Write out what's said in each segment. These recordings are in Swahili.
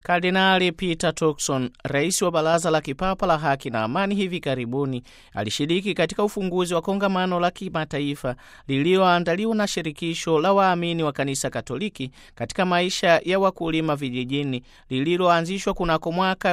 Kardinali Peter Turkson, rais wa Baraza la Kipapa la Haki na Amani, hivi karibuni alishiriki katika ufunguzi wa kongamano la kimataifa lililoandaliwa na shirikisho la waamini wa Kanisa Katoliki katika maisha ya wakulima vijijini lililoanzishwa kunako mwaka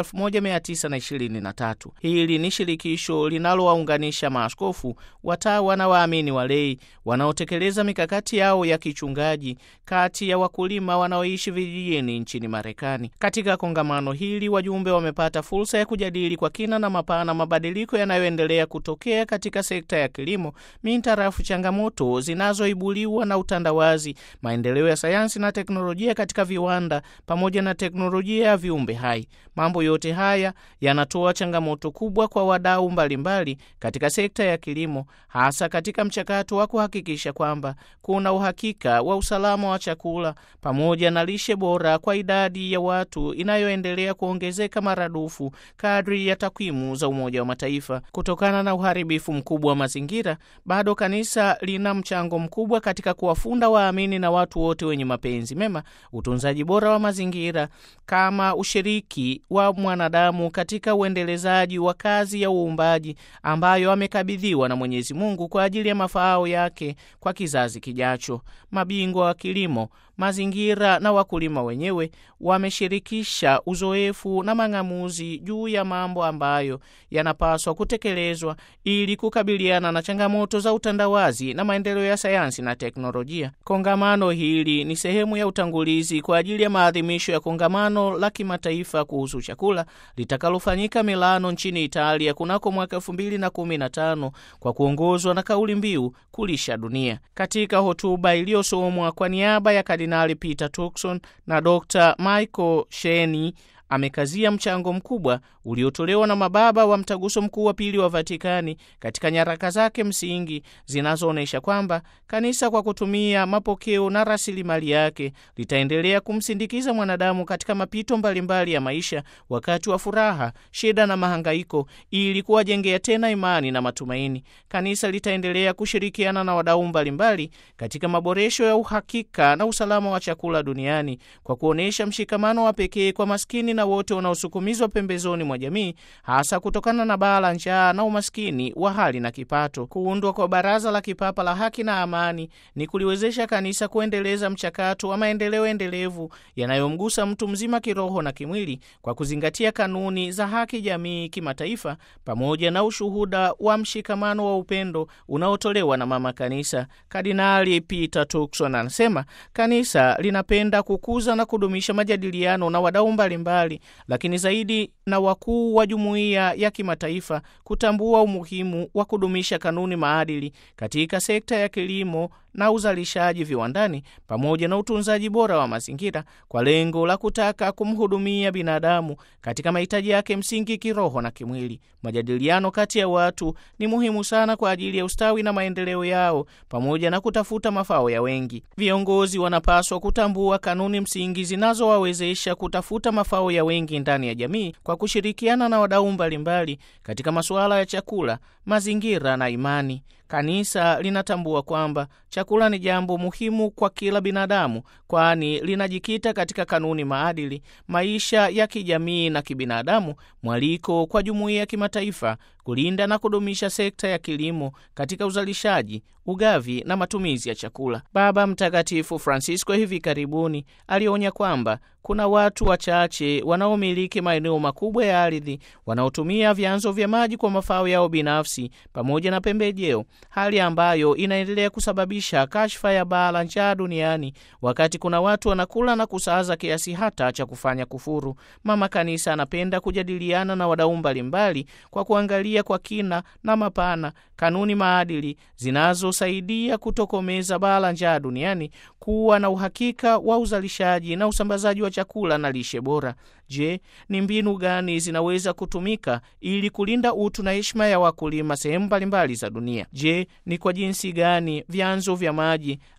1923. Hili ni shirikisho linalowaunganisha maaskofu, watawa na waamini walei wanaotekeleza mikakati yao ya kichungaji kati ya wakulima wanaoishi vijijini nchini Marekani. Katika kongamano hili wajumbe wamepata fursa ya kujadili kwa kina na mapana mabadiliko yanayoendelea kutokea katika sekta ya kilimo mintarafu changamoto zinazoibuliwa na utandawazi, maendeleo ya sayansi na teknolojia katika viwanda, pamoja na teknolojia ya viumbe hai. Mambo yote haya yanatoa changamoto kubwa kwa wadau mbalimbali katika sekta ya kilimo, hasa katika mchakato wa kuhakikisha kwamba kuna uhakika wa usalama wa chakula pamoja na lishe bora kwa idadi ya watu inayoendelea kuongezeka maradufu kadri ya takwimu za Umoja wa Mataifa. Kutokana na uharibifu mkubwa wa mazingira, bado kanisa lina mchango mkubwa katika kuwafunda waamini na watu wote wenye mapenzi mema utunzaji bora wa mazingira kama ushiriki wa mwanadamu katika uendelezaji wa kazi ya uumbaji ambayo amekabidhiwa na Mwenyezi Mungu kwa ajili ya mafao yake kwa kizazi kijacho. Mabingwa wa kilimo mazingira na wakulima wenyewe wameshirikisha uzoefu na mang'amuzi juu ya mambo ambayo yanapaswa kutekelezwa ili kukabiliana na changamoto za utandawazi na maendeleo ya sayansi na teknolojia. Kongamano hili ni sehemu ya utangulizi kwa ajili ya maadhimisho ya kongamano la kimataifa kuhusu chakula litakalofanyika Milano nchini Italia kunako mwaka elfu mbili na kumi na tano kwa kuongozwa na kauli mbiu kulisha dunia. Katika hotuba iliyosomwa kwa niaba ya Kardinali Peter Turkson na Dr. Michael Sheni amekazia mchango mkubwa uliotolewa na mababa wa mtaguso mkuu wa pili wa Vatikani katika nyaraka zake msingi zinazoonyesha kwamba kanisa kwa kutumia mapokeo na rasilimali yake litaendelea kumsindikiza mwanadamu katika mapito mbalimbali ya maisha wakati wa furaha, shida na mahangaiko, ili kuwajengea tena imani na matumaini. Kanisa litaendelea kushirikiana na wadau mbalimbali katika maboresho ya uhakika na usalama wa chakula duniani kwa kuonyesha mshikamano wa pekee kwa maskini na wote wanaosukumizwa pembezoni mwa jamii hasa kutokana na baa la njaa na umaskini wa hali na kipato. Kuundwa kwa Baraza la Kipapa la Haki na Amani ni kuliwezesha kanisa kuendeleza mchakato wa maendeleo endelevu yanayomgusa mtu mzima kiroho na kimwili kwa kuzingatia kanuni za haki jamii kimataifa, pamoja na ushuhuda wa mshikamano wa upendo unaotolewa na Mama Kanisa. Kardinali Peter Turkson anasema kanisa linapenda kukuza na kudumisha majadiliano na wadau mbalimbali, lakini zaidi na wakuu wa jumuiya ya kimataifa kutambua umuhimu wa kudumisha kanuni maadili katika sekta ya kilimo na uzalishaji viwandani pamoja na utunzaji bora wa mazingira kwa lengo la kutaka kumhudumia binadamu katika mahitaji yake msingi kiroho na kimwili. Majadiliano kati ya watu ni muhimu sana kwa ajili ya ustawi na maendeleo yao pamoja na kutafuta mafao ya wengi. Viongozi wanapaswa kutambua kanuni msingi zinazowawezesha kutafuta mafao ya wengi ndani ya jamii kwa kushirikiana na wadau mbalimbali katika masuala ya chakula, mazingira na imani. Kanisa linatambua kwamba chakula ni jambo muhimu kwa kila binadamu, kwani linajikita katika kanuni maadili, maisha ya kijamii na kibinadamu, mwaliko kwa jumuiya ya kimataifa kulinda na kudumisha sekta ya kilimo katika uzalishaji, ugavi na matumizi ya chakula. Baba Mtakatifu Francisco hivi karibuni alionya kwamba kuna watu wachache wanaomiliki maeneo makubwa ya ardhi wanaotumia vyanzo vya maji kwa mafao yao binafsi pamoja na pembejeo, hali ambayo inaendelea kusababisha kashfa ya baa la njaa duniani, wakati kuna watu wanakula na kusaza kiasi hata cha kufanya kufuru. Mama Kanisa anapenda kujadiliana na wadau mbalimbali kwa kuangalia kwa kina na mapana kanuni maadili zinazosaidia kutokomeza baa la njaa duniani, kuwa na uhakika wa uzalishaji na usambazaji wa chakula na lishe bora. Je, ni mbinu gani zinaweza kutumika ili kulinda utu na heshima ya wakulima sehemu mbalimbali za dunia? Je, ni kwa jinsi gani vyanzo vya maji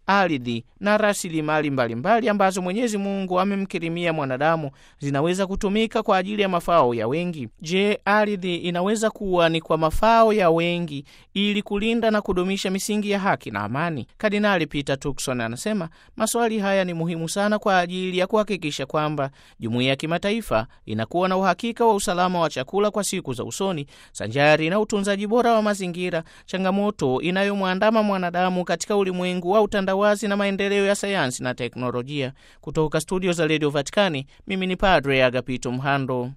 ardhi na rasilimali mbalimbali ambazo Mwenyezi Mungu amemkirimia mwanadamu zinaweza kutumika kwa ajili ya mafao ya wengi. Je, ardhi inaweza kuwa ni kwa mafao ya wengi ili kulinda na kudumisha misingi ya haki na amani? Kardinali Peter Turkson anasema maswali haya ni muhimu sana kwa ajili ya kuhakikisha kwamba jumuiya ya kimataifa inakuwa na uhakika wa usalama wa chakula kwa siku za usoni, sanjari na utunzaji bora wa mazingira, changamoto inayomwandama mwanadamu katika ulimwengu wa utandawazi na maendeleo ya sayansi na teknolojia. Kutoka studio za redio Vatikani, mimi ni Padre Agapito Mhando.